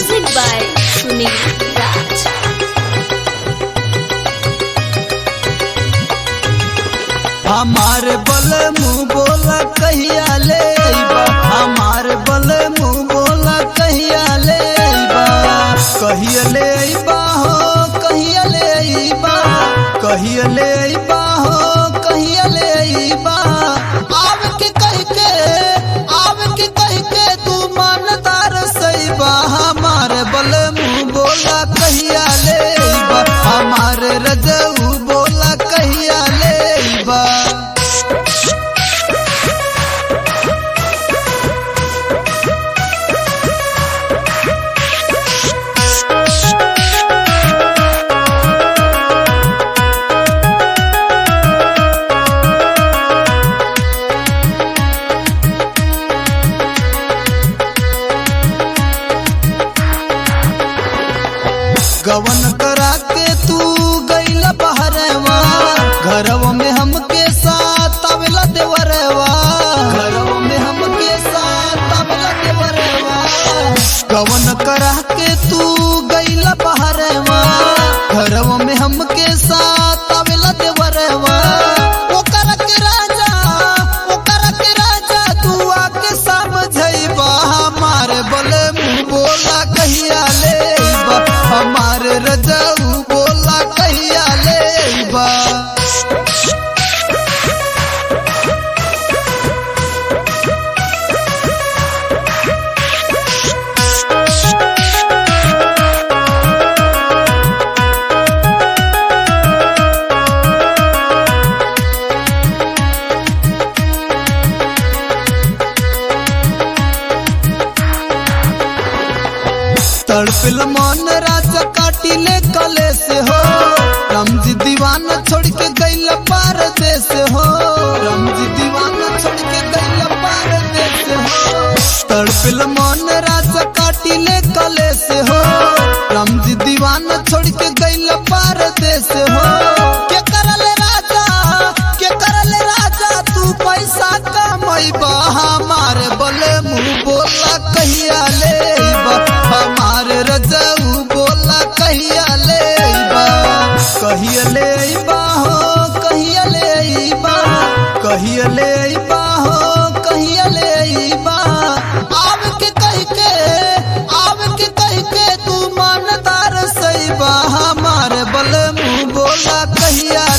Music by Sunil Raj. हमार बल मुंह बोला कहिया ले अइबा हमार बल मुंह बोला कहिया ले अइबा कहिया ले अइबा हो कहिया ले अइबा कहिया ले अइबा हो कहिया ले अइबा आव के कह के आव के कह के तू मानदार सइबा हमार बल मुंह बोला कहिया ले अइबा हमार रजऊ बोला कहिया ले अइबा गवन करा के तू गईला बहरवा घरवा में हमके साथ आवेला देवरवा घरवा में हमके साथ आवेला देवरवा गवन करा के तू गईला बहरवा घरवा में हमके साथ आवेला देवरवा ओकरा के राजा ओकरा के राजा तू आके समझइबा हमार बले मुंह बोला कहिया लेबा हमार रजऊ बोला कहिया लेबा तड़पिल मन राजा काटिले कले से हो रमजी दीवाना छोड़ के गईल पार देश हो रमजी दीवाना छोड़ के गईल पार देश हो तड़पिल मन राजा काटिले कले से हो रमजी दीवाना छोड़ के गईल पार देश हो के करल राजा के करल राजा तू पैसा कमैबा हमारे बले मुंह बोला कहिया लेबा हमार रजऊ बोला कहिया लेबा कहिया लेबा हो कहिया लेबा कहिया लेबा हो कहिया लेबा आव के कह के आव के कह के तू मानदार सैबा हमार बल मुंह बोला कहिया